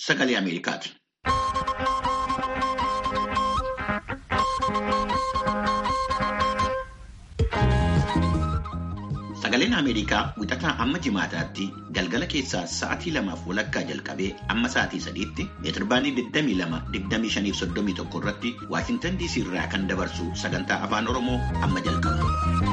sagalee Ameerikaati. Sagaleen Ameerikaa wixataa amma jimaataatti galgala keessaa sa'aatii lamaaf walakkaa jalqabee amma sa'aatii sadiitti meetirbaanii 22-25-31 irratti Waashintan DC irraa kan dabarsu sagantaa afaan Oromoo amma jalqaba.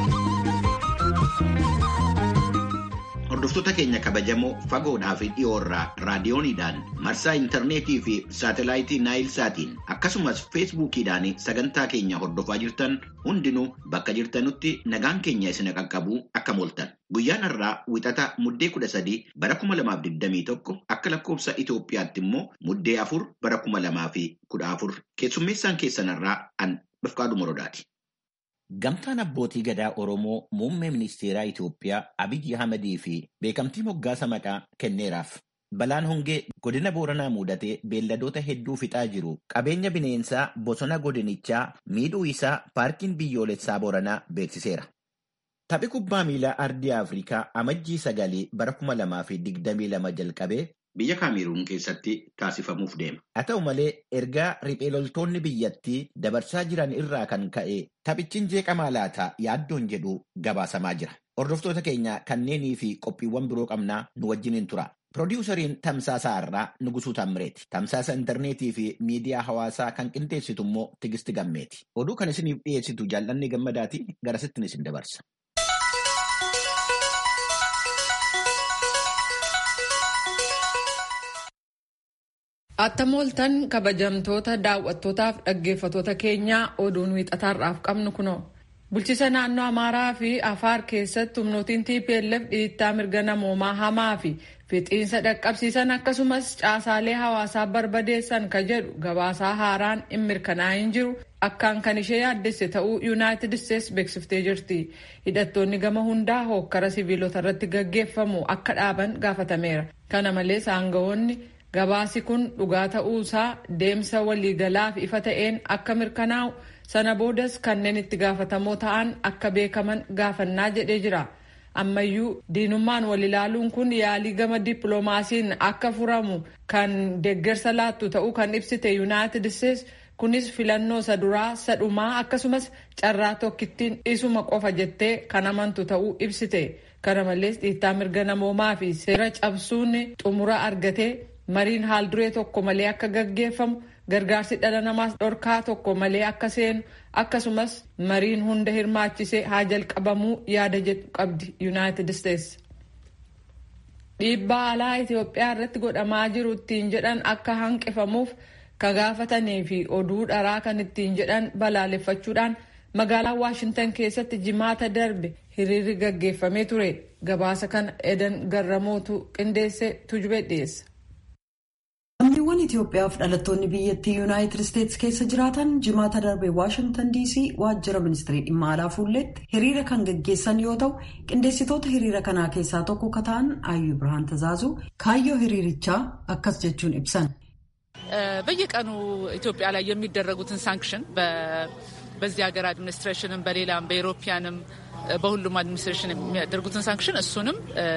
Hordoftoota keenya kabajamoo fagoodhaa fi dhiyoorraa raadiyooniidhaan marsaa intarneetii fi saatelaayitii naayil saatiin akkasumas feesbuukiidhaan sagantaa keenya hordofaa jirtan hundinuu bakka jirtanutti nagaan keenya isin qaqqabuu akka mooltan. Guyyaan har'aa wixata muddee kudha sadii bara kuma lamaaf digdamii tokko akka lakkoofsa Itoophiyaatti immoo muddee afur bara kuma lamaa fi kudha afur keessummeessaan keessan har'aa an Bifqaaduu Morodaati. Gamtaan abbootii gadaa Oromoo muummee ministeeraa Itoophiyaa Abiyyi Ahmadii fi beekamtii moggaasa maqaa kenneeraaf. Balaan hongee godina Booranaa mudatee beelladoota hedduu fixaa jiru. Qabeenya bineensaa bosona godinichaa miidhuu isaa paarkiin biyyoolessaa Booranaa beeksiseera. Taphi kubbaa miilaa ardii Afrikaa amajjii sagalii bara kuma lamaa fi digdamii lama jalqabee Biyya Kaameruun keessatti taasifamuuf deema. Haa ta'u malee ergaa riphee loltoonni biyyattii dabarsaa jiran irraa kan ka'e taphichi jeeqamaa laata yaaddoon jedhu gabaasamaa jira. Hordoftoota keenya kanneenii fi qophiiwwan biroo qabnaa nu wajjiniin tura. Pirodiwusariin Tamsaasaa Har'aa Nugusuu Tammireeti. Tamsaasa intarneetii fi miidiyaa hawaasaa kan qindeessitu immoo Tigisti Gammeeti. Oduu kan isiniif dhiyeessitu jaallanni gammadaati garasittiin isin dabarsa. Attam ooltan kabajamtoota daawwattootaaf dhaggeeffatoota keenyaa oduun wiixataarraaf qabnu kunoo. Bulchiisa naannoo Amaaraa fi Afaar keessatti humnootiin TPLF dhiittaa mirga namoomaa hamaa fi fixiinsa dhaqqabsiisan akkasumas caasaalee hawaasaa barbadeessan ka jedhu gabaasaa haaraan hin mirkanaa'in jiru akkaan kan ishee yaaddesse ta'uu Yuunaayitid Isteets beeksiftee jirti. Hidhattoonni gama hundaa hookkara siviilota irratti gaggeeffamu akka dhaaban gaafatameera. Kana malees aangawoonni gabaasi kun dhugaa ta'uusaa deemsa waliigalaaf ifa ta'een akka mirkanaa'u sana boodas kanneen itti gaafatamoo ta'an akka beekaman gaafannaa jedhee jira. ammayyuu diinummaan wal ilaaluun kun yaalii gama dippiloomaasiin akka furamu kan deeggarsa laattu ta'uu kan ibsite yuunaayitid isteets kunis filannoo isa duraa sadhumaa akkasumas carraa tokkittiin isuma qofa jettee kan amantu ta'uu ibsite kana malees dhiittaa mirga namoomaa fi seera cabsuun xumura argatee mariin haal duree tokko malee akka gaggeeffamu gargaarsi dhala namaas dhorkaa tokko malee akka seenu akkasumas mariin hunda hirmaachisee haa jalqabamuu yaada jedhu qabdi yuunaayitid isteets. dhiibbaa alaa Itoophiyaa irratti godhamaa jiru ittiin jedhan akka hanqifamuuf ka gaafatanii fi oduu dharaa kan ittiin jedhan balaaleffachuudhaan magaalaa Waashintan keessatti jimaata darbe hiriirri gaggeeffamee ture gabaasa kana edan garramootu qindeesse tujube dhiyeessa. Lammiiwwan Itoophiyaaf dhalattoonni biyyattii Yuunaayitid Isteets keessa jiraatan jimaata darbe Waashintan DC waajjira ministirii dhimma alaa fuulletti hiriira kan gaggeessan yoo ta'u qindeessitoota hiriira kanaa keessaa tokko ka ta'an Ayyuu Birhaan Tazaazuu kaayyoo hiriirichaa akkas jechuun ibsan. በየቀኑ ኢትዮጵያ ላይ የሚደረጉትን ሳንክሽን በዚህ ሀገር አድሚኒስትሬሽንም በሌላም በኢሮፒያንም በሁሉም አድሚኒስትሬሽን የሚያደርጉትን ሳንክሽን እሱንም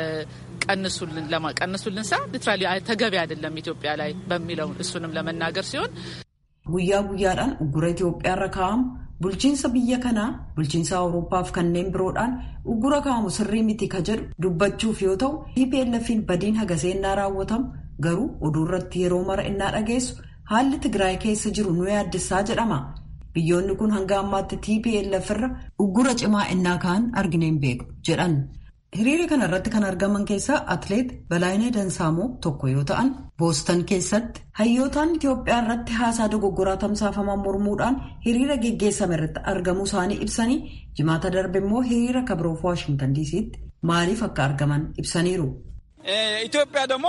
ቀንሱልን ቀንሱልን ሳ ሊትራሊ ተገቢ አይደለም ኢትዮጵያ ላይ በሚለው እሱንም ለመናገር ሲሆን guyyaa guyyaadhaan uggura Itoophiyaarra kaa'amu bulchiinsa biyya kanaa bulchiinsa Awuroopaaf kanneen biroodhaan uggura kaa'amu sirrii miti ka jedhu dubbachuuf yoo ta'u TPLF'n badiin hagaseennaa raawwatamu garuu oduu irratti yeroo mara innaa dhageessu haalli Tigraay keessa jiru nu yaaddessaa jedhama. Biyyoonni kun hanga ammaatti TPLF irra uggura cimaa innaa ka'an argine hin beeku jedhan. Hiriira kana irratti kan argaman keessaa Atileet Balaayinee Dansaamoo tokko yoo ta'an, Boostan keessatti hayyootaan Itoophiyaa irratti haasaa dogoggoraa tamsaafaman mormuudhaan hiriira geggeessame irratti argamuu isaanii ibsanii jimaata darbe immoo hiriira kabiroof Waashintan diisiitti maaliif akka argaman ibsaniiru. ኢትዮጵያ ደግሞ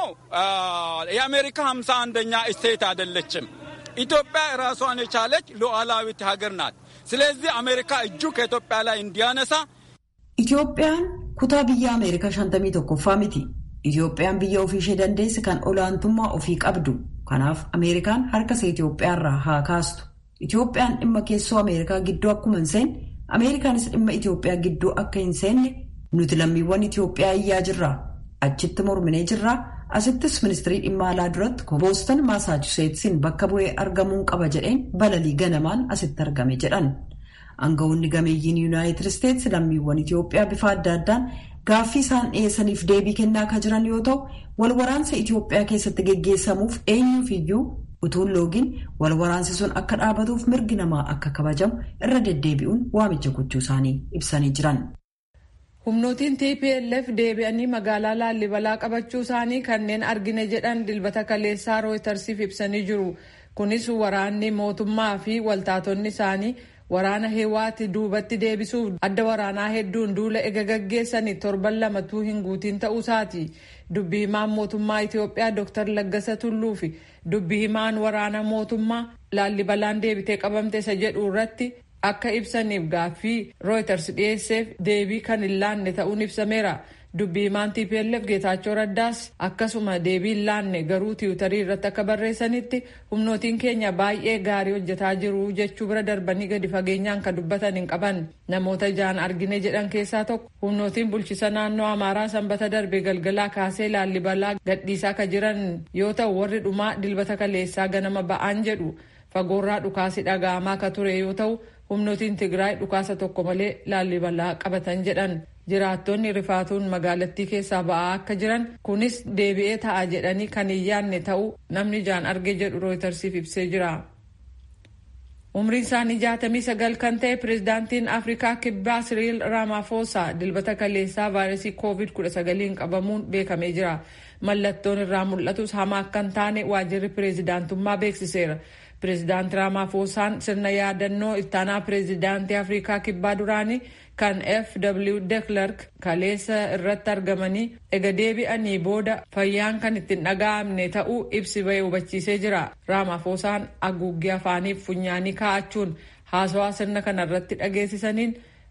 የአሜሪካ ሀምሳ አንደኛ ስቴት አይደለችም። ኢትዮጵያ ራሷን የቻለች ሉዓላዊት ሀገር ናት። ስለዚህ አሜሪካ እጁ ከኢትዮጵያ ላይ እንዲያነሳ Itoophiyaan kutaa biyya Ameerikaa shantamii tokkoffaa miti. Itoophiyaan biyya ofii ishee dandeesse kan olaantummaa ofii qabdu. Kanaaf Ameerikaan harka ishee Itoophiyaarraa haa kaastu. Itoophiyaan dhimma keessoo Ameerikaa gidduu akkuma hin seenne, Ameerikaanis dhimma Itoophiyaa gidduu akka hin seenne nuti lammiiwwan Itoophiyaa iyyaa jirra. Achitti morminee jirra. asittis ministirii dhimma alaa duratti boostan maasaachuseetsiin bakka bu'ee argamuun qaba jedheen balalii ganamaan asitti argame jedhan. Aangawoonni gameeyyiin yuunaayitid isteetsi lammiiwwan Itoophiyaa bifa adda addaan gaaffii isaan dhiyeessaniif deebii kennaa kan jiran yoo ta'u wal waraansa Itoophiyaa keessatti geggeessamuuf eenyuufiyyuu utuun loogiin wal waraansi sun akka dhaabatuuf mirgi namaa akka kabajamu irra deddeebi'uun waamicha gochuu isaanii ibsanii jiran. humnootiin tplf deebi'anii magaalaa laallibalaa qabachuu isaanii kanneen argine jedhan dilbata kaleessaa rooytarsiif ibsanii jiru kunis waraanni mootummaa fi waltaatonni isaanii waraana heewaati duubatti deebisuuf adda waraanaa hedduun duula ega gaggeessanii torban lamatuu hin guutiin ta'uusaati dubbii himaan mootummaa itiyoophiyaa dr laggasa tulluu fi dubbii himaan waraana mootummaa laallibalaan deebitee qabamte isa jedhu irratti akka ibsaniif gaaffii rooyters dhiyeesseef deebii kan hin laanne ta'uun ibsameera dubbii himaan tplf geetaachoo raddaas akkasuma deebii hin laanne garuu tiwutarii irratti akka barreessanitti humnootiin keenya baay'ee gaarii hojjetaa jiru jechuu bira darbanii gadi fageenyaan kan dubbatan hin qaban namoota ijaan argine jedhan keessaa tokko humnootiin bulchisa naannoo amaaraa sanbata darbe galgalaa kaasee laallibalaa gadhiisaa ka jiran yoo ta'u warri dhumaa dilbata kaleessaa ganama ba'aan jedhu fagoorraa dhukaasi dhaga'amaa ka ture yoo ta'u humnootiin tigraay dhukaasa tokko malee laallibalaa qabatan jedhan jiraattonni rifaatuun magaalattii keessaa ba'aa akka jiran kunis deebi'ee ta'a jedhanii kan hin yaanne ta'uu namni ijaan arge jedhu rooytarsiif ibsee jira. umriin isaanii jaatamii sagal kan ta'e pirezidaantiin afrikaa kibbaa siriil raamaafosaa dilbata kaleessaa vaayirasii koovid 19 qabamuun beekamee jira mallattoon irraa mul'atus hamaa akka hin taane waajirri pirezidaantummaa beeksiseera. pirezidaanti raamaafosaan sirna yaadannoo ittaanaa pirezidaantii afrikaa kibbaa duraanii kan fw deklerk kaleessa irratti argamanii ega deebi'anii booda fayyaan kan ittiin dhaga'amne ta'uu ibsi ba'e hubachiisee jira raamaafosaan haguuggee afaaniif funyaanii kaa'achuun haasawaa sirna kana irratti dhageessisaniin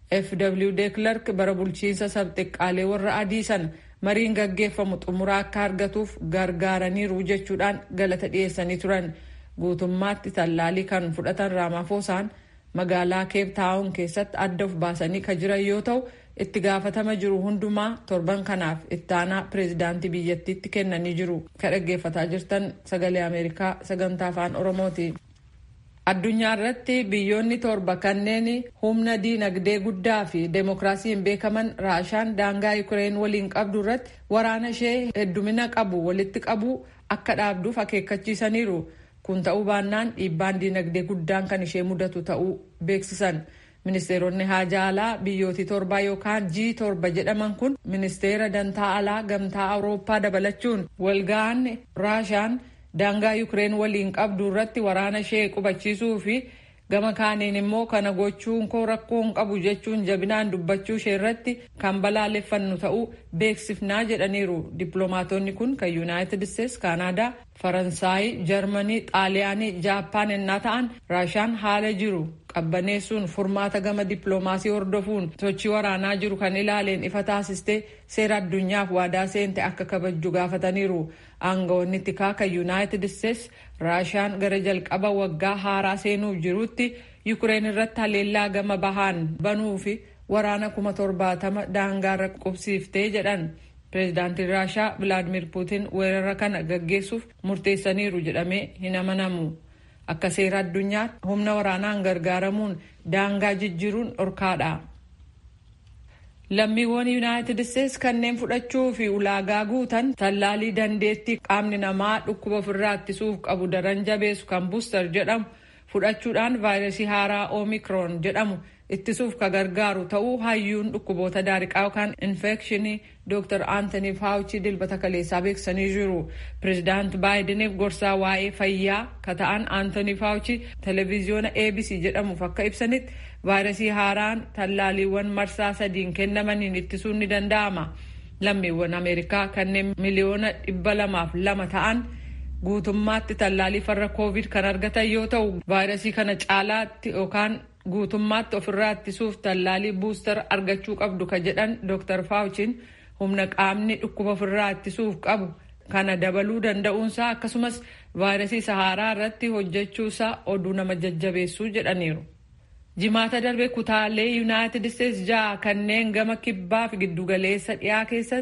fw deklerk bara bulchiinsa sabxiqqaalee warra adii sana mariin gaggeeffamu xumuraa akka argatuuf gargaaraniiru jechuudhaan galata dhiyeessanii turan. guutummaatti tallaalii kan fudhatan raamaafosaan magaalaa keep taawun keessatti adda of baasanii kan jiran yoo ta'u itti gaafatama jiru hundumaa torban kanaaf ittaanaa pireezidaantii biyyattiitti kennanii jiru kan dhaggeeffataa jirtan sagalee ameerikaa sagantaa afaan oromooti. addunyaa irratti biyyoonni torba kanneen humna diinagdee guddaa fi deemokiraasiin beekaman raashaan daangaa yuukireen waliin qabdu irratti waraana ishee heddumina qabu walitti qabu akka dhaabduuf akeekkachiisaniiru. kun ta'uu baannaan dhiibbaan diinagdee guddaan kan ishee mudatu ta'uu beeksisan ministeeronni haajaa alaa biyyootii torbaa yookaan g torba jedhaman kun ministeera dantaa alaa gamtaa awurooppaa dabalachuun walga'an raashaan daangaa yuukireen waliin qabdu irratti waraana ishee qubachiisuu fi gama kaaniin immoo kana gochuun koo rakkoo hin qabu jechuun jabinaan dubbachuu ishee irratti kan balaaleffannu ta'uu beeksifnaa jedhaniiru dippiloomaatonni kun kan yuunaayitid isteetsi kaanaadaa faransaayii jarmanii xaaliyaanii jaappaan ennaa ta'an raashaan haala jiru qabbaneessuun furmaata gama dippiloomaasii hordofuun sochii waraanaa jiru kan ilaaleen ifa taasistee seera addunyaaf waadaa seente akka kabajju gaafataniiru aangawoonni tikaa kan yuunaayitid isteetsi raashaan gara jalqaba waggaa haaraa seenuuf jirutti yuukireen irratti haleellaa gama bahaan banuu fi waraana kuma torbaatama daangaarra qubsiiftee jedhan pireezidaantiin raashaa vilaadimir puutin weerara kana gaggeessuuf murteessaniiru jedhamee hin amanamu akka seera addunyaatti humna waraanaan gargaaramuun daangaa jijjiiruun dhorkaadha. lammiiwwan yuunaayitid isteetsi kanneen fudhachuu fi ulaagaa guutan tallaalii dandeettii qaamni namaa dhukkuba ofirraa ittisuuf qabu daran jabeessu kan buustar jedhamu fudhachuudhaan vaayirasii haaraa oomikroon jedhamu ittisuuf ka gargaaru ta'uu hayyuun dhukkuboota daariqaa yookaan infekshinii dr aantanii faawuchii dilbata kaleessaa beeksisanii jiru pireezidaant baayideniif gorsaa waa'ee fayyaa ka ta'an aantanii faawuchii televiziyoona abc jedhamuuf akka ibsanitti vaayirasii haaraan tallaaliiwwan marsaa sadiin kennamaniin ittisuun ni danda'ama lammiiwwan ameerikaa kanneen miliyoona dhibba lamaaf lama ta'an guutummaatti tallaalii farra koovid kan argatan yoo ta'u vaayirasii kana caalaatti yookaan guutummaatti ofirraa ittisuuf tallaalii buustar argachuu qabdu ka jedhan dr faawuchiin humna qaamni dhukkuba ofirraa ittisuuf qabu kana dabaluu danda'uunsaa akkasumas vaayirasii sahaaraa irratti hojjechuusaa oduu nama jajjabeessuu jedhaniiru. jimaata darbe kutaalee yuunaayitid isteetsi ja'a kanneen gama kibbaa fi giddugaleessa dhiyaa keessatti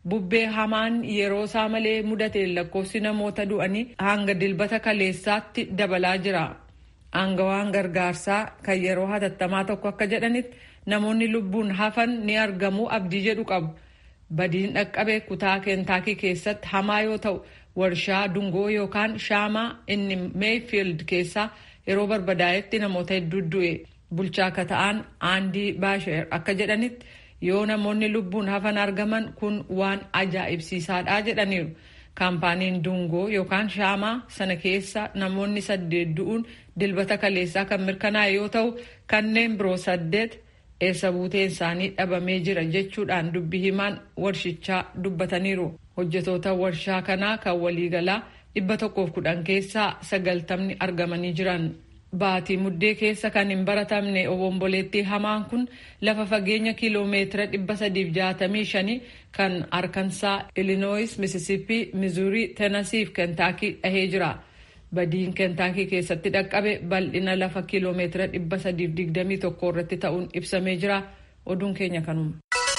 bubbee hamaan yeroo isaa malee mudate lakkoofsi namoota du'anii hanga dilbata kaleessaatti dabalaa jira. Aangawaan gargaarsaa kan yeroo hatattamaa tokko akka jedhanitti namoonni lubbuun hafan ni argamu abdii jedhu qabu. Badiin dhaqqabe kutaa keentaakii keessatti hamaa yoo ta'u warshaa dungoo yookaan shaamaa inni meefiild keessaa yeroo barbadaa'etti namoota hedduu du'e. Bulchaa akka ta'an aandii baasheer akka jedhanitti yoo namoonni lubbuun hafan argaman kun waan ajaa'ibsiisaadha jedhaniiru. Kaampaaniin dungoo yookaan shaamaa sana keessa namoonni saddeet du'uun dilbata kaleessaa kan mirkanaa'e yoo ta'u kanneen biroo saddeet eessa buuteen isaanii dhabamee jira jechuudhaan dubbi himaan warshichaa dubbataniiru. Hojjetoota warshaa kanaa kan waliigalaa dhibba tokkoof kudhan keessaa sagaltamni argamanii jiran. Baatii muddee keessa kan hin baratamne obomboleettii hamaan kun lafa fageenya kiiloomeetira dhibba sadiif jaatamii shanii kan arkansaa Illinois, Mississippi, Missouri, Tennessee fi Kentaakii dhahee jira. Badiin Kentaakii keessatti dhaqqabe bal'ina lafa kiiloomeetira dhibba sadiif digdamii tokko irratti ta'uun ibsamee jira. Oduun keenya kanuma.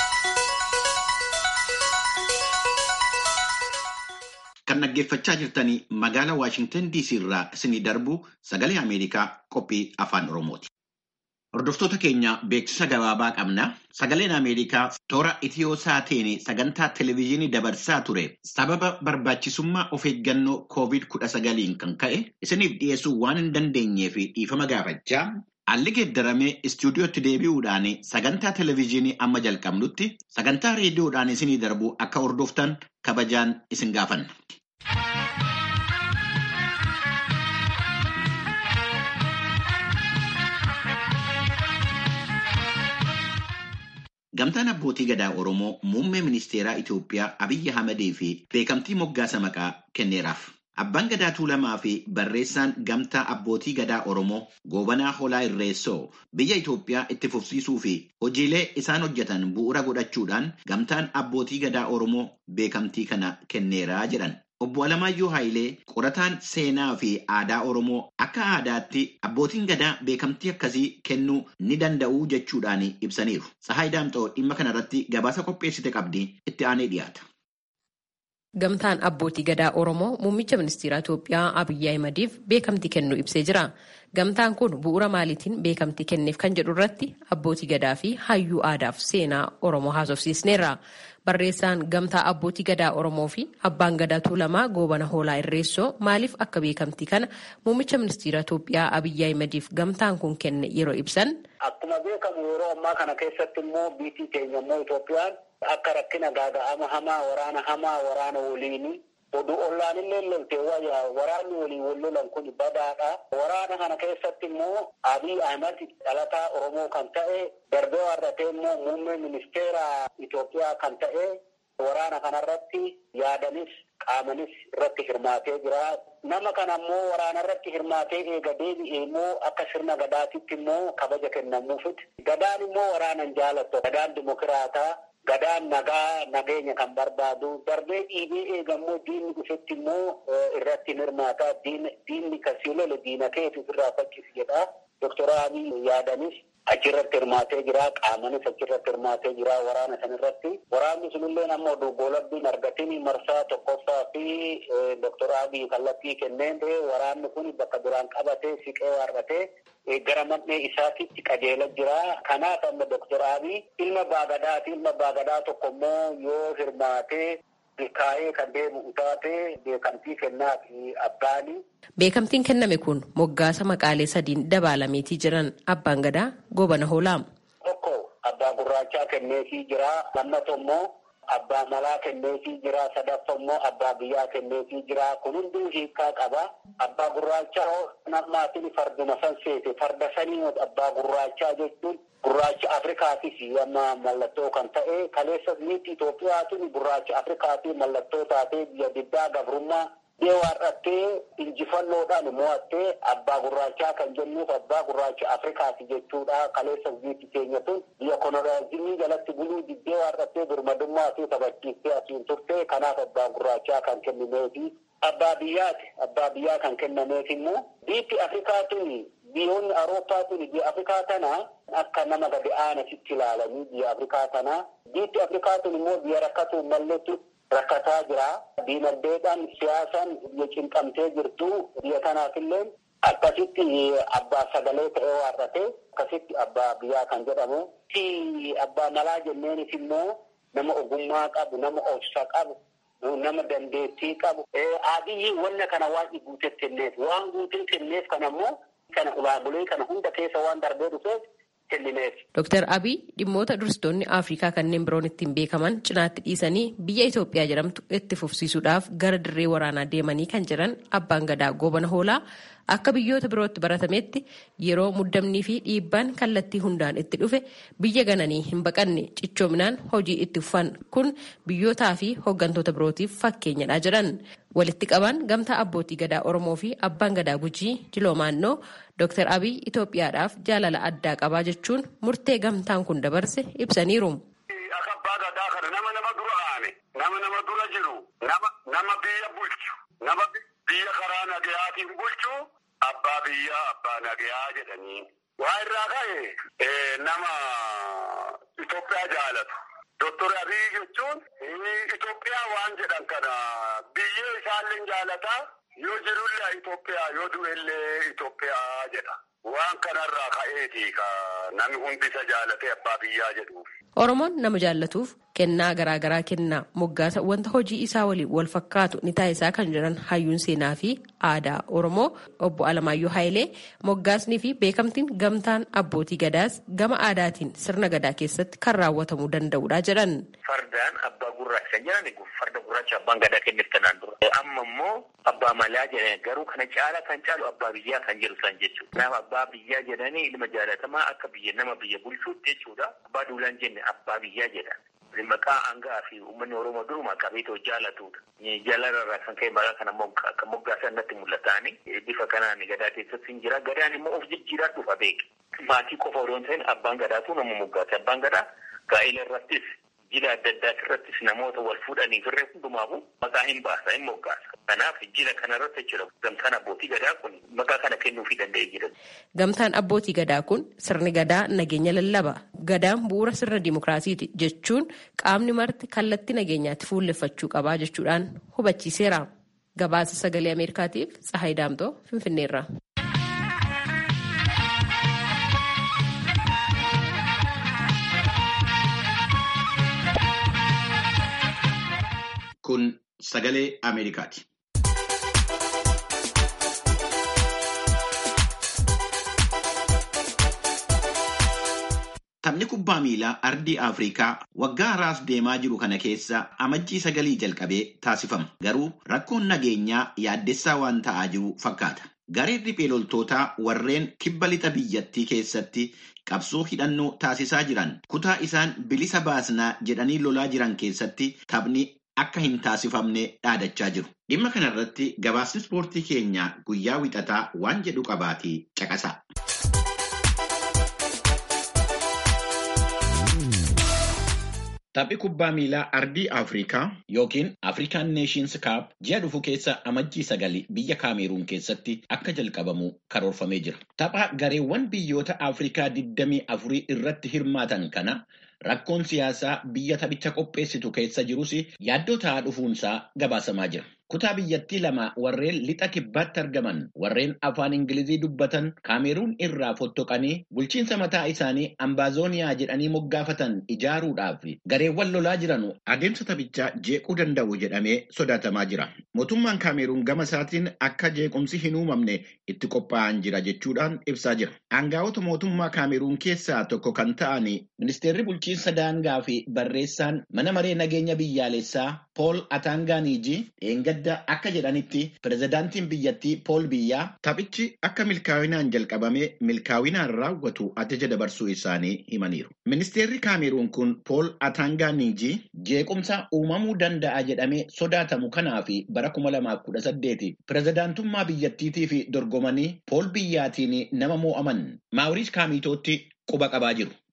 Kan dhaggeeffachaa jirtanii magaalaa Waashingtan DC irraa isinii darbu sagalee Ameerikaa qophii afaan Oromooti. Hordoftoota keenya beeksisa gabaabaa qabna. Sagaleen Ameerikaa toora itiyoo saateen sagantaa televezyiinii dabarsaa ture sababa barbaachisummaa of eeggannoo COVID-19 kan ka'e isiniif dhiyeessuu waan hin dandeenyeef dhiifama gaafachaa Haalli geeddaramee istuudiyootti deebi'uudhaan sagantaa televezyiinii amma jalqabnutti sagantaa reediyoodhaan isinii darbu akka hordoftan kabajaan isin gaafanna. Gamtaan abbootii gadaa Oromoo muummee ministeeraa Itoophiyaa Abiyyi Ahmedii fi beekamtii moggaasa maqaa kenneeraaf. Abbaan gadaa Tuulamaa fi barreessaan gamtaa abbootii gadaa Oromoo Goobanaa Holaa Irreessoo biyya Itoophiyaa itti fufsiisuu fi hojiilee isaan hojjetan bu'uura godhachuudhaan gamtaan abbootii gadaa Oromoo beekamtii kana kenneeraa jedhan. Obbo Alamaayyoo Haayilee qorataan seenaa fi aadaa Oromoo akka aadaatti abbootiin gadaa beekamtii akkasii kennuu ni danda'u jechuudhaan ibsaniiru. Sahaay Daamxoo dhimma kanarratti gabaasa qopheessite qabdi itti aanee dhiyaata. Gamtaan abbootii gadaa Oromoo muummicha ministeera Itoophiyaa Abiyyi Ahimadiif beekamtii kennuu ibsee jira. Gamtaan kun bu'uura maaliitiin beekamtii kenneef kan jedhu irratti abbootii gadaa fi hayyuu aadaaf seenaa Oromoo haasofsiisneerra. Barreessaan gamtaa abbootii gadaa Oromoo fi abbaan gadaa Tuulamaa Goobana Hoolaa Irreessoo maaliif akka beekamtii kana muummicha ministeera Itoophiyaa Abiyyi Ahimadiif gamtaan kun kenne yeroo ibsan. Akkuma beekamu yeroo ammaa kana keessatti immoo biyyi keenya immoo Itoophiyaan akka rakkina gaaga'ama hamaa waraana hamaa waraana waliini oduu ollaan illee lolte waraanni waliin wal lolan kun badaadha. Waraana kana keessatti immoo Abiy Ahmed dhalataa Oromoo kan ta'e darbee warratee immoo muummee ministeera Itoophiyaa kan ta'e waraana kanarratti yaadanis qaamanis irratti hirmaatee jira. Nama kana immoo waraana irratti hirmaatee eega deebi'ee immoo akka sirna gadaatitti immoo kabaja kennamuufit. Gadaan immoo waraanan jaalattu. Gadaan dimokiraataa. Gadaan nagaa nageenya kan barbaadu darbee dhiibee eegammoo diinni dhufetti immoo irratti hirmaataa diinni kasii lole diina keetu irraa fakkisi jedha. Doktor Abiy yaadanis achirratti hirmaatee jira. Qaamanis achirratti hirmaatee jira waraana sanirratti. Waraanni sunillee amma oduu goolabbiin argatiin marsaa tokkoffaa fi Doktor Abiy kallattii kenneen waraanni kun bakka duraan qabatee siqee waarratee gara man'ee isaatitti qajeela jira. Kanaaf amma Doktor Abiy ilma baagadaati. Ilma baagadaa tokko immoo yoo hirmaatee milkaa'ee kan deemu utaatee beekamtii kennaa fi abbaani. Beekamtiin kenname kun moggaasa maqaalee sadiin dabaalameetii jiran abbaan gadaa goobana hoolaa. Tokko abbaa gurraachaa kenneefii jira. Lammataa immoo abbaa malaa kenneefii jira. Sadaffaa immoo abbaa biyyaa kenneefii jira. Kun hunduu hiikaa qaba. Abbaa gurraachaa nammaatiin farduma san seete farda sanii abbaa gurraachaa jechuun gurraacha Afrikaatis amma mallattoo kan ta'e kaleessas niitti Itoophiyaatiin gurraacha Afrikaatii mallattoo taatee biyya diddaa gabrummaa dhee waarrattee injifannoodhaan mo'attee abbaa gurraachaa kan jennuuf abbaa gurraacha Afrikaati jechuudha. Kaleessas biyyi keenya tun biyya koloniyaalizimii jalatti buluu diddee waarrattee birmadummaa fi taphachiiftee asiin turte kanaaf abbaa gurraachaa kan kennineefi. Abbaa biyyaati. Abbaa biyyaa kan kennameef immoo biyyi Afrikaa tun biyyoonni Awurooppaa kun biyya Afrikaa tana akka nama gadi aanasitti ilaalanii biyya Afrikaa tana. Biyyi Afrikaa kun immoo biyya rakkatu malleetti rakkataa jira. Diinagdeedhaan siyaasaan biyya cinqamtee jirtu biyya kanaafillee akkasitti abbaa sagalee ta'ee waarrate akkasitti abbaa biyyaa kan jedhamu. Abbaa malaa jenneenis immoo nama ogummaa qabu, nama obsa qabu. nama dandeettii qabu. Abiyyi wanna kana waan guuteef kenneef waan guuteef kenneef kana immoo kana ulaabulee kana hunda keessa waan darbee dhufeef kennineef. Dooktar Abiy dhimmoota dursitoonni Afrikaa kanneen biroon ittiin beekaman cinaatti dhiisanii biyya Itoophiyaa jedhamtu itti fufsiisuudhaaf gara dirree waraanaa deemanii kan jiran abbaan gadaa goobana hoolaa akka biyyoota birootti baratametti yeroo muddamnii fi dhiibbaan kallattii hundaan itti dhufe biyya gananii hin baqanne cichoominaan hojii itti fufan kun biyyootaa fi hooggantoota birootiif fakkeenyadha jedhan walitti qaban gamtaa abbootii gadaa oromoo fi abbaan gadaa gujii jiloomaannoo Dr. Abiy Itoophiyaadhaaf jaalala addaa qabaa jechuun murtee gamtaan kun dabarse ibsaniiru. Akka abbaa gadaa kana nama nama dura aane nama nama dura jiru nama biyya bulchu nama biyya karaa nagayaatiin bulchu abbaa biyyaa abbaa nagayaa jedhanii. Waa irraa ka'e nama Itoophiyaa jaalatu. Doktor Abiy jechuun Itoophiyaa waan jedhan kana biyyee isaallee jaalataa. yoo jirullee Itoophiyaa yoo du'ellee Itoophiyaa jedha. Waan kanarraa ka'eeti ka namni hundi isa jaalatee abbaa biyyaa jedhuuf. Oromoon nama jaallatuuf kennaa garaagaraa kennaa moggaasa wanta hojii isaa waliin wal fakkaatu ni taasisaa kan jiran hayyuun seenaa fi aadaa Oromoo obbo Alamaayyoo Haayilee moggaasnii fi beekamtiin gamtaan abbootii gadaas gama aadaatiin sirna gadaa keessatti kan raawwatamuu danda'udha jedhan. Fardaan abbaa gurraacha kan jedhan farda gurraacha abbaan gadaa kenneef kanaan dura. Amma immoo abbaa malaa jedhan garuu kana caala kan caalu abbaa biyyaa kan jedhu san jechuudha. Nama abbaa biyyaa jedhanii ilma jaalatamaa akka biyya nama biyya bulchuutti jechuudha. Abbaa duulaan jenne abbaa biyyaa jedhan. Maqaa hangaa fi uummanni Oromoo duruma qabeetoo jaalatudha. Jaalarraa kan ka'e maqaa kana akka moggaasan natti mul'ataani. Bifa kanaan gadaa keessatti hin jira. Gadaan immoo of jijjiiraa dhufa beeke. Maatii qofa odoo hin ta'in abbaan gadaatu nama moggaase. Abbaan gadaa gaa'ela irrattis jila adda addaa irrattis namoota wal fuudhanii firree hundumaafu maqaa hin baasa hin moggaasa. Kanaaf jila kanarratti jira gamtaan abbootii gadaa kun maqaa kana kennuufii danda'ee jira. Gamtaan abbootii gadaa kun sirni gadaa nageenya lallaba. Gadaan bu'uura sirna dimokiraasiiti jechuun qaamni marti kallattii nageenyaatti fuulleffachuu qabaa jechuudhaan hubachiiseera. Gabaasa sagalee Ameerikaatiif Tsahaay Daamtoo Finfinneerra. Kun sagalee Ameerikaati. Taphni kubbaa miilaa ardii Afrikaa waggaa haraas deemaa jiru kana keessa amajjii sagalii jalqabee taasifama. Garuu rakkoon nageenyaa yaaddessaa waan ta'aa jiru fakkaata. Gareen riphee loltootaa warreen kibba lixa biyyattii keessatti qabsoo hidhannoo taasisaa jiran kutaa isaan bilisa baasnaa jedhanii lolaa jiran keessatti taphni akka hin taasifamne dhaadachaa jiru. Dhimma kanarratti gabaasni ispoortii keenya guyyaa wixataa waan jedhu qabaatii caqasa. Taphni kubbaa miilaa ardii Afrikaa yookiin Afrikaan Neeshins Kaap ji'a dhufu keessa amajjii sagali biyya Kaameruun keessatti akka jalqabamu karoorfamee jira. Tapha gareewwan biyyoota Afrikaa 24 irratti hirmaatan kana rakkoon siyaasaa biyya taphicha qopheessitu keessa jirus yaaddoo ta'aa dhufuunsaa gabaasamaa jira. Kutaa biyyattii lama warreen lixa kibbaatti argaman warreen afaan Ingilizii dubbatan Kaameruun irraa fottoqanii bulchiinsa mataa isaanii ambaazooniyaa jedhanii moggaafatan ijaaruudhaaf gareewwan lolaa jiran adeemsa taphichaa jeequu danda'u jedhamee sodaatamaa jira. Mootummaan Kaameruun gama isaatiin akka jeequmsi hin uumamne itti qophaa'an jira jechuudhaan ibsaa jira. Aangaa'ota mootummaa Kaameruun keessaa tokko kan ta'an ministeerri bulchiinsa daangaa fi barreessaan mana maree nageenya biyyaalessaa Pool Ataangaaniiji dheengadda akka jedhanitti pirezidaantiin biyyattii Pool Biyyaa taphichi akka milkaa'inaan jalqabamee milkaa'inaan raawwatu ajaja dabarsuu isaanii himaniiru. Ministeerri Kaameruun kun Pool Ataangaaniiji jeequmsa uumamuu danda'a jedhamee sodaatamu kanaaf bara 2018 pirezidaantummaa biyyattiitiif dorgomanii Pool Biyyaatiin nama moo'aman Maawuriis Kaamitootti quba qabaa jiru.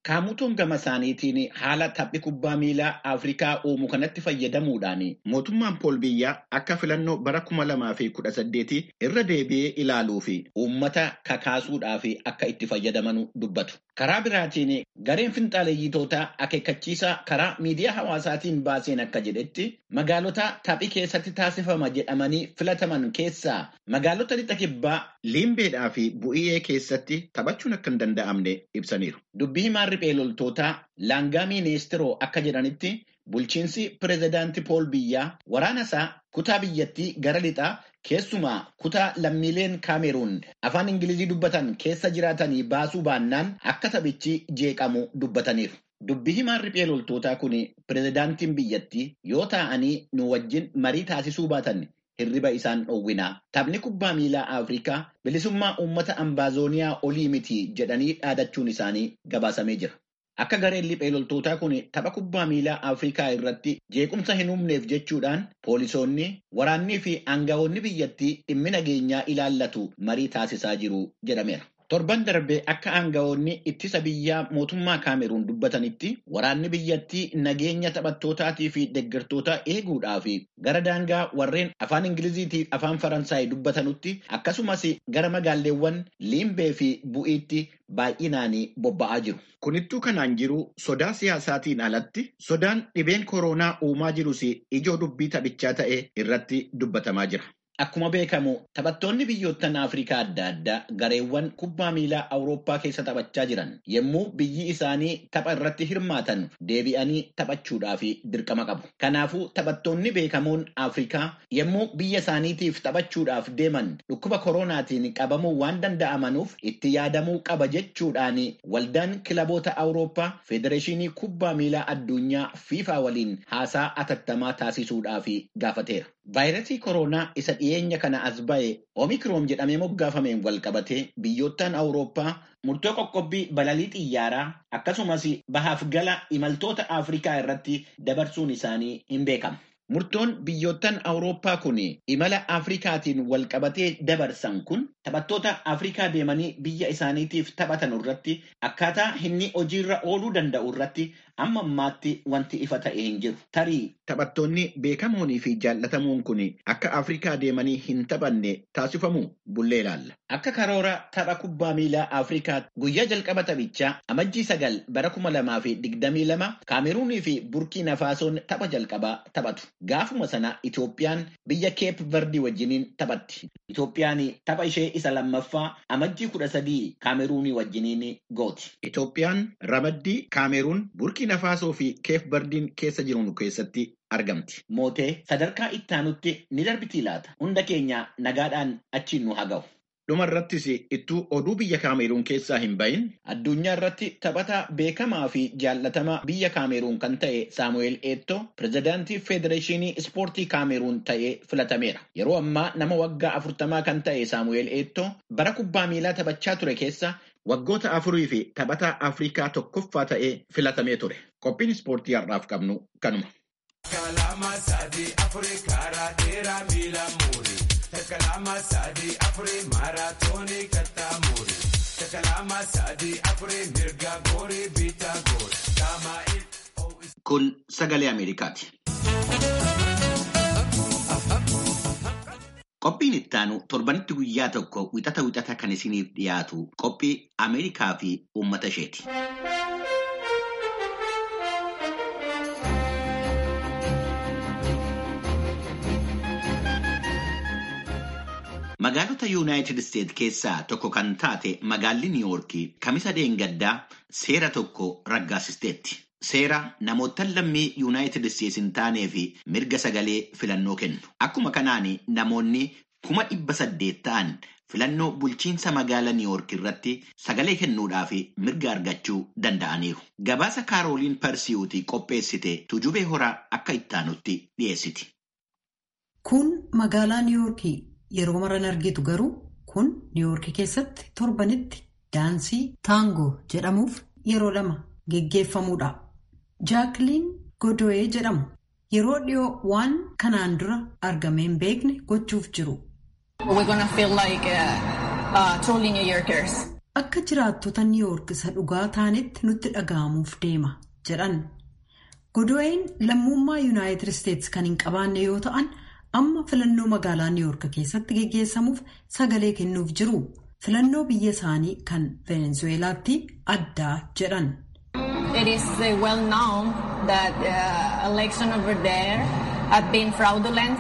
Kaamutoon gama isaaniitiin haala taphi kubbaa miilaa Afrikaa uumu kanatti fayyadamuudhaan mootummaan Pool Biyyaa akka filannoo bara kuma lamaa fi kudha saddeeti irra deebi'ee ilaaluu fi uummata kakaasuudhaaf akka itti fayyadaman dubbatu. Karaa biraatiin gareen finxaaleeyyitootaa akeekkachiisa karaa miidiyaa hawaasaatiin baaseen akka jedhetti magaalota taphii keessatti taasifama jedhamanii filataman keessaa magaalota lixa kibbaa liimbeedhaa fi bu'iyyee keessatti taphachuun akka hin danda'amne ibsaniiru. Dubbii himaan riphee loltootaa laangaa miiniistiroo akka jedhanitti bulchiinsi pireezidaantii Pool Biyyaa waraana isaa kutaa biyyattii gara lixaa keessumaa kutaa lammiileen kaameruun afaan ingilizii dubbatan keessa jiraatanii baasuu baannaan akka taphichi jeeqamu dubbataniiru. Dubbii himaan riphee loltootaa kun pireezidaantiin biyyattii yoo taa'anii nu wajjin marii taasisuu baatan hirriba isaan dhowwinaa. Taphni kubbaa miilaa Afrikaa bilisummaa uummata ambaazooniyaa olii miti jedhanii dhaadachuun isaanii gabaasamee jira. Akka gareen riphee loltootaa kun tapha kubbaa miilaa Afrikaa irratti jeequmsa hin uumneef jechuudhaan poolisoonni, waraannii fi aangawoonni biyyattii dhimmi nageenyaa ilaallatu marii taasisaa jiru jedhameera. Torban darbee akka aangawoonni ittisa biyyaa mootummaa Kaameruun dubbatanitti waraanni biyyattii nageenya taphattootaatii fi deeggartoota eeguudhaaf gara daangaa warreen afaan Ingiliziitii fi afaan Faransaay dubbatanutti akkasumas gara magaalleewwan Liimbee fi Bu'iitti baay'inaan bobba'aa jiru. Kunittuu kanaan jiru sodaa siyaasaatiin alatti sodaan dhibeen koronaa uumaa jirus ijoo dubbii taphichaa ta'e irratti dubbatamaa jira. Akkuma beekamu taphattoonni biyyoottan Afrikaa adda addaa gareewwan kubbaa miilaa Awurooppaa keessa taphachaa jiran yommuu biyyi isaanii tapha irratti hirmaatan deebi'anii taphachuudhaaf dirqama qabu. Kanaafuu taphattoonni beekamoon Afrikaa yommuu biyya isaaniitiif taphachuudhaaf deeman dhukkuba koronaatiin qabamuu waan danda'amanuuf itti yaadamuu qaba jechuudhaan waldaan kilaboota Awurooppaa Federeeshinii Kubbaa Miilaa Addunyaa FIFA waliin haasaa atattamaa taasisuudhaaf gaafateera. Vaayirasii koronaa isa dhiyeenya kana as ba'e Omikroon jedhamee moggaafameen wal qabatee biyyoottan Awurooppaa murtoo qoqqobbii balalii xiyyaaraa akkasumas bahaaf gala imaltoota Afrikaa irratti dabarsuun isaanii hin beekamu. Murtoon biyyoottan Awurooppaa kun imala Afrikaatiin wal qabatee dabarsan kun taphattoota Afrikaa deemanii biyya isaaniitiif taphatan irratti akkaataa inni hojiirra ooluu danda'u irratti amma ammaatti wanti ifa ta'e hin jiru. Tarii taphattoonni beekamoonii fi jaallatamuun kun akka Afrikaa deemanii hin taphanne taasifamu bullee ilaalla. Akka karoora tapha kubbaa miilaa Afrikaa guyyaa jalqaba taphichaa amajjii sagal bara kuma lamaa fi digdamii lama Kaameruunii fi Burkiina Faasoon tapha jalqabaa taphatu. Gaafuma sana Itoophiyaan biyya Keep Verdi wajjiniin taphatti. Itoophiyaan tapha ishee isa lammaffaa amajjii kudha sadii Kaameruunii wajjiniin gooti. Itoophiyaan ramaddii Kaameruun Burkiina Faasoo fi Keep Verdiin keessa jiran keessatti argamti. Mootee sadarkaa ittaanutti ni darbiti laata. Hunda keenya nagaadhaan achiin nu haga'u. Dhuma irrattis ittuu oduu biyya Kaameruun keessaa hin bahin addunyaa irratti taphataa beekamaa fi jaallatamaa biyya Kaameruun kan ta'e Saamu'eel Eettoo pirezidaantii Federeeshinii Ispoortii Kaameruun ta'ee filatameera. Yeroo ammaa nama waggaa afurtamaa kan ta'e Saamu'eel Eettoo bara kubbaa miilaa taphachaa ture keessa waggoota afurii fi taphataa Afrikaa tokkoffaa ta'ee filatamee ture. Qophiin ispoortii har'aaf qabnu kanuma. Kalama sadii afurii karaa dheeraa miila muurii. Takalama sadii afurii maaraatoonii kattaa muurii. Takalama sadii afurii mirga goorii bitaa goorii. Kun sagalee Ameerikaati. Qophiin ittaanu torbanitti guyyaa tokko wixata wixata kan isiniif dhiyaatu qophii Ameerikaa fi uummata isheeti. Magaalota Yuunaayitid Isteet keessaa tokko kan taate magaalli Niiwoorkii kamisa deengaddaa seera tokko raggaasisteetti. Seera namoota lammii Yuunaayitid Isteets hin taanee fi mirga sagalee filannoo kennu. Akkuma kanaan namoonni kuma dhibba saddeet ta'an filannoo bulchiinsa magaalaa Niiwoork irratti sagalee kennuudhaaf mirga argachuu danda'aniiru. Gabaasa Kaarooliin Parsiyuutii qopheessite tujubee horaa akka ittaanutti dhiyeessiti. Kun magaalaa Niiwoorkii. Yeroo maran argitu garuu kun niiwoorkii keessatti torbanitti daansii taangoo jedhamuuf yeroo lama geggeeffamuudha. Jaakiliin Godoyee jedhamu yeroo dhiyoo waan kanaan dura argamee hin beekne gochuuf jiru. akka jiraattota niiwoork isa dhugaa taanetti nutti dhaga'amuuf deema jedhan godween lammummaa yuunaayitid isteetsi kan hin qabaanne yoo ta'an amma filannoo magaalaa niiwoork keessatti geggeessamuuf sagalee kennuuf jiru filannoo biyya isaanii kan venezuweelaatti addaa jedhan. It is well known that uh, election over there have been fraudulent.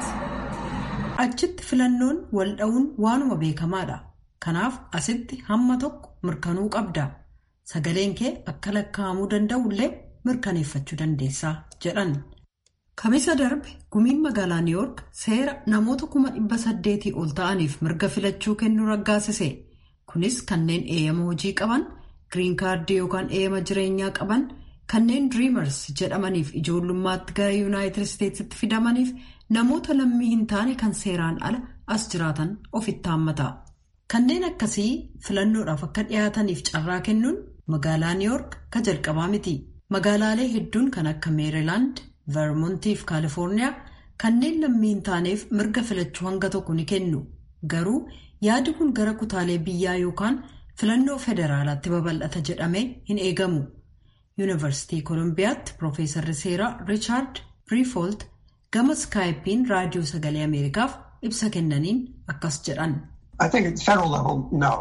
Achitti filannoon wal dha'uun waanuma beekamaadha. Kanaaf asitti hamma tokko mirkanuu qabda. Sagaleen kee akka lakkaa'amuu danda'ullee mirkaneeffachuu dandeessaa jedhan. Kamisa darbe gumiin magaalaa Niiwoork seera namoota kuma dhibba saddeetii ol ta'aniif mirga filachuu kennuu raggaasise. Kunis kanneen eeyyama hojii qaban, giriin kaardii yookaan eeyyama jireenyaa qaban, kanneen diriimars jedhamaniif ijoollummaatti gara yuunaayitid isteetsitti fidamaniif namoota lammii hin taane kan seeraan ala as jiraatan ofitti haammata. Kanneen akkasii filannoodhaaf akka dhiyaataniif carraa kennuun magaalaa Niiwoork ka jalqabaa miti. Magaalaalee hedduun kan akka Meerilaand, Vermontii fi Kaalifoorniyaa kanneen lammii hin taaneef mirga filachuu hanga tokko ni kennu. Garuu yaadi kun gara kutaalee biyyaa yookaan filannoo federaalaatti babal'ata jedhamee hin eegamu. Yuunivarsiitii Koolombiyaatti Piroofeesarri seeraa Riichaard Briifolt gama skaayipiin raadiyoo sagalee Ameerikaaf ibsa kennaniin akkas jedhan. I think at the federal level, no,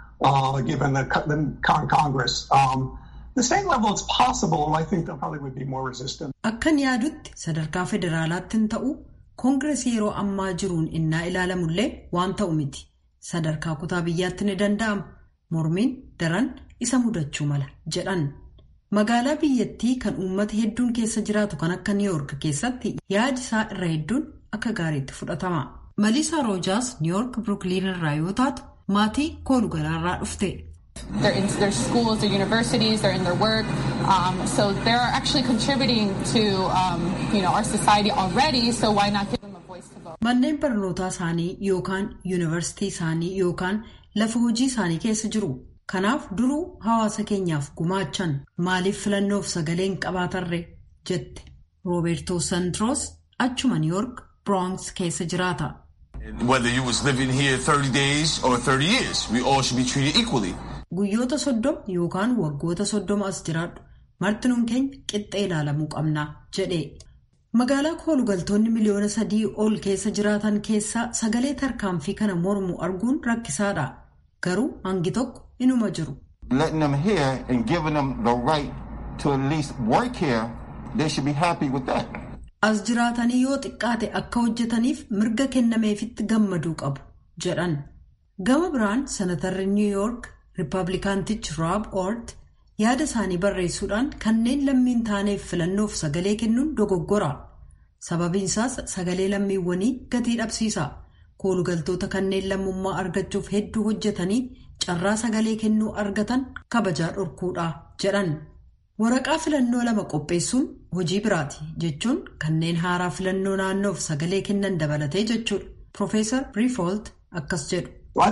uh, given the, the Congress. Um, the state level, it's possible. I think there probably would be more resistance. Akkan yaadutti sadarkaa federaalaatti hin ta'u koongiresii yeroo ammaa jiruun innaa ilaalamullee waan ta'u miti. Sadarkaa kutaa biyyaatti ni danda'ama. Mormiin daran isa mudachuu mala jedhan. Magaalaa biyyattii kan uummata hedduun keessa jiraatu kan akka Niiwoork keessatti yaadi isaa irra hedduun akka gaariitti fudhatama. Maliisaa Roojaas Niiwoork Birukiliin irraa yoo taatu maatii koolugalaarraa dhufte. They're in their schools, their universities, they're in their work. Um, so they're actually contributing to um, you know, our society already, so why not give them a voice to vote? Manneen barnootaa isaanii yookaan yuunivarsiitii isaanii yookaan lafa hojii isaanii keessa jiru. Kanaaf duruu hawaasa keenyaaf gumaachan maaliif filannoof sagaleen qabaatarre jette. Roobertoo Santroos achuma Niiwoork Bronx keessa jiraata. Whether you was living here 30 days or 30 years, we all should be treated equally. Guyyoota soddoma yookaan waggoota soddoma as jiraadhu martinuun keenya qixxee ilaalamuu qabna jedhe. Magaalaa koolugaltoonni miliyoona sadii ol keessa jiraatan keessaa sagalee tarkaanfii kana mormu arguun rakkisaadha. Garuu hangi tokko inuma jiru. Letting them here and giving them the right to at least work here, they should be happy with that. As jiraatanii yoo xiqqaate akka hojjetaniif mirga kennameefitti gammaduu qabu jedhan. Gama biraan senatarri Niw Yoork Rippaabilikaantichi Rob Ort yaada isaanii barreessuudhaan kanneen lammiin taaneef filannoof sagalee kennuun dogoggora. Sababiin isaas sagalee lammiiwwanii gatii dhabsiisa. Koolugaltoota kanneen lammummaa argachuuf hedduu hojjetanii carraa sagalee kennuu argatan kabajaa dhorkuudha jedhan. Waraqaa filannoo lama qopheessuun hojii biraati jechuun kanneen haaraa filannoo naannoof sagalee kennan dabalatee jechuudha. Profeesar Briifolt akkas jedhu.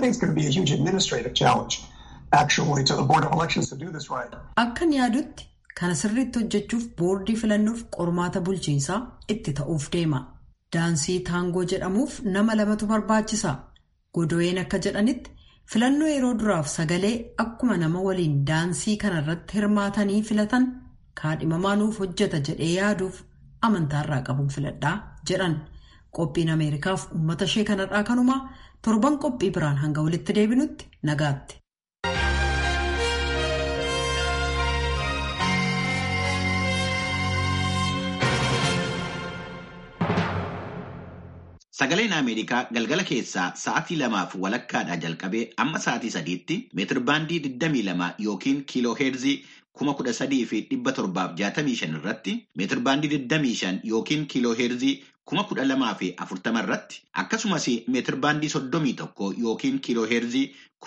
Akkan yaadutti kana sirriitti hojjechuuf boordii filannoof qormaata bulchiinsaa itti ta'uuf deema. Daansii taangoo jedhamuuf nama lamatu barbaachisa. Godo'een akka jedhanitti filannoo yeroo duraaf sagalee akkuma nama waliin daansii kanarratti hirmaatanii filatan kaadhimamaa nuuf hojjeta jedhee yaaduuf amantaarraa qabuun filadhaa jedhan. Qophiin Ameerikaaf uummata ishee kanarraa kanumaa torban qophii biraan hanga walitti deebinutti nagaatti. Sagaleen Ameerikaa galgala keessaa sa'aatii lamaaf walakkaadhaa jalqabee amma sa'aatii sadiitti meetirbaandii 22 yookiin kiiloo heerzii 13,765 irratti meetirbaandii 25 yookiin kiiloo heerzii 12,040 irratti akkasumas meetirbaandii 31 yookiin kiiloo heerzii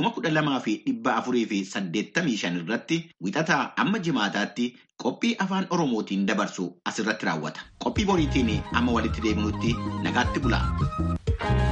12,485 irratti wixataa amma jimaataatti qophii afaan oromootiin dabarsu asirratti raawwata qophii boriitiin amma walitti deebinutti nagaatti bulaa.